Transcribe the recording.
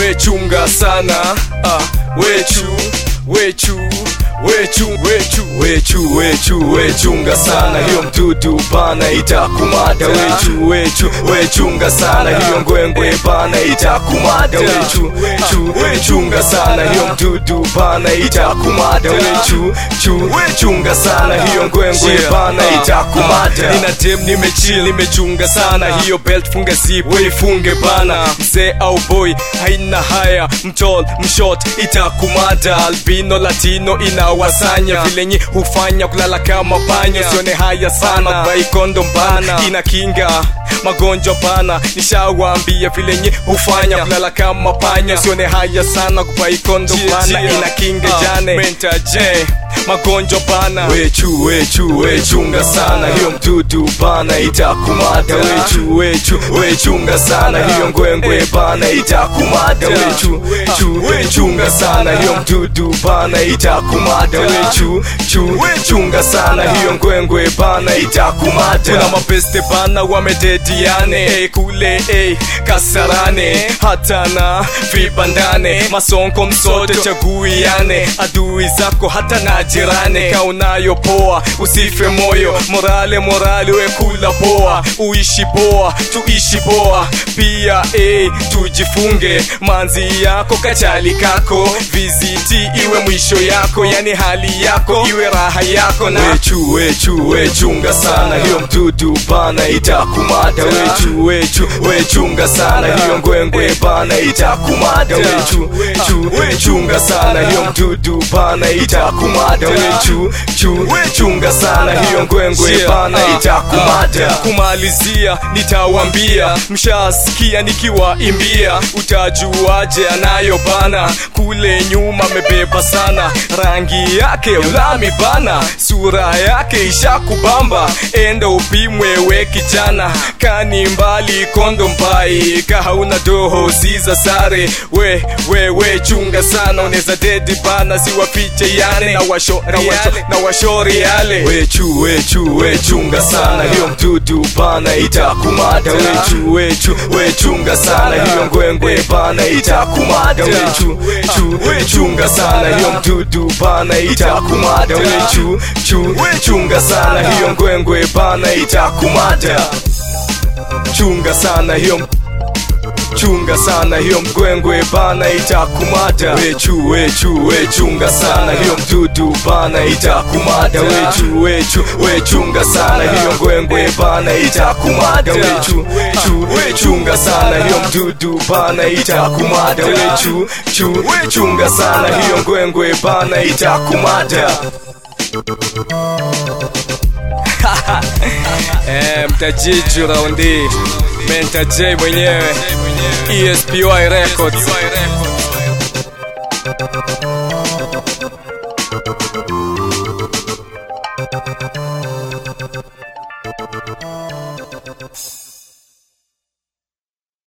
wechunga sana ah, wechu wechu wechu wechu wechu wechu wechunga sana hiyo mdudu bana itakumada wechu wechu wechunga sana hiyo ngwengwe bana itakumada wechu chu wechunga sana hiyo mdudu bana itakumada wechu chu wechunga sana hiyo ngwengwe bana itakumada nina dem nimechill nimechunga sana hiyo belt funga zip weifunge bana mzee au boy haina haya mtol mshot itakumada albino latino inawasanya vilenye hufanya kulala kama panya sione haya sana baikondo mbana ina kinga magonjwa bana nishawambia vilenye hufanya kulala kama panya sione haya sana kubaikondo bana ina kinga jane menta je magonjwa bana wechu wechu wechunga sana hiyo mdudu bana itakumada wechu wechu wechunga sana hiyo ngwengwe bana itakumada wechu chu wechunga sana hiyo mdudu bana itakumada wechu chu wechunga sana hiyo ngwengwe bana itakumada kuna mapeste bana wamedediane hey, kule hey, kasarane hata na vibandane masonko msote chaguiane adui zako hata na jirane kaunayo poa usife moyo morale morale wekula poa uishi poa tuishi poa pia eh, tujifunge manzi yako kachali kako viziti iwe mwisho yako yani hali yako iwe raha yako na wechu wechu wechunga sana hiyo mdudu bana itakumada wechu wechu wechunga sana hiyo ngwengwe bana itakumada wechu chu wechunga sana hiyo mdudu bana itakumada wechu chu wechunga sana hiyo ngwengwe bana itakumada kumalizia nitawambia mshasikia nikiwaimbia utajuaje anayo bana kule nyuma mebeba sana rangi yake ulami bana sura yake ishakubamba enda upimwe we kijana kani mbali kondo mbai kahauna doho siza sare we we we chunga sana uneza dedi bana siwafiche yane na washo na washo na washori yale wechu wechu wechunga sana hiyo mdudu bana itakumada wechu wechu wechunga sana hiyo ngwengwe bana itakumada wechu chu wechunga sana hiyo mdudu bana itakumada wechu chu wechunga sana hiyo ngwengwe bana itakumada chunga sana hiyo chunga sana hiyo mgwengwe bana itakumada wechu wechu wechunga sana hiyo mdudu bana itakumada wechu wechu wechunga sana hiyo ngwengwe bana itakumada wechu chu wechunga sana hiyo mdudu bana itakumada wechu chu wechunga sana hiyo ngwengwe bana itakumada eh, mtajiju raundi menta j mwenyewe espy records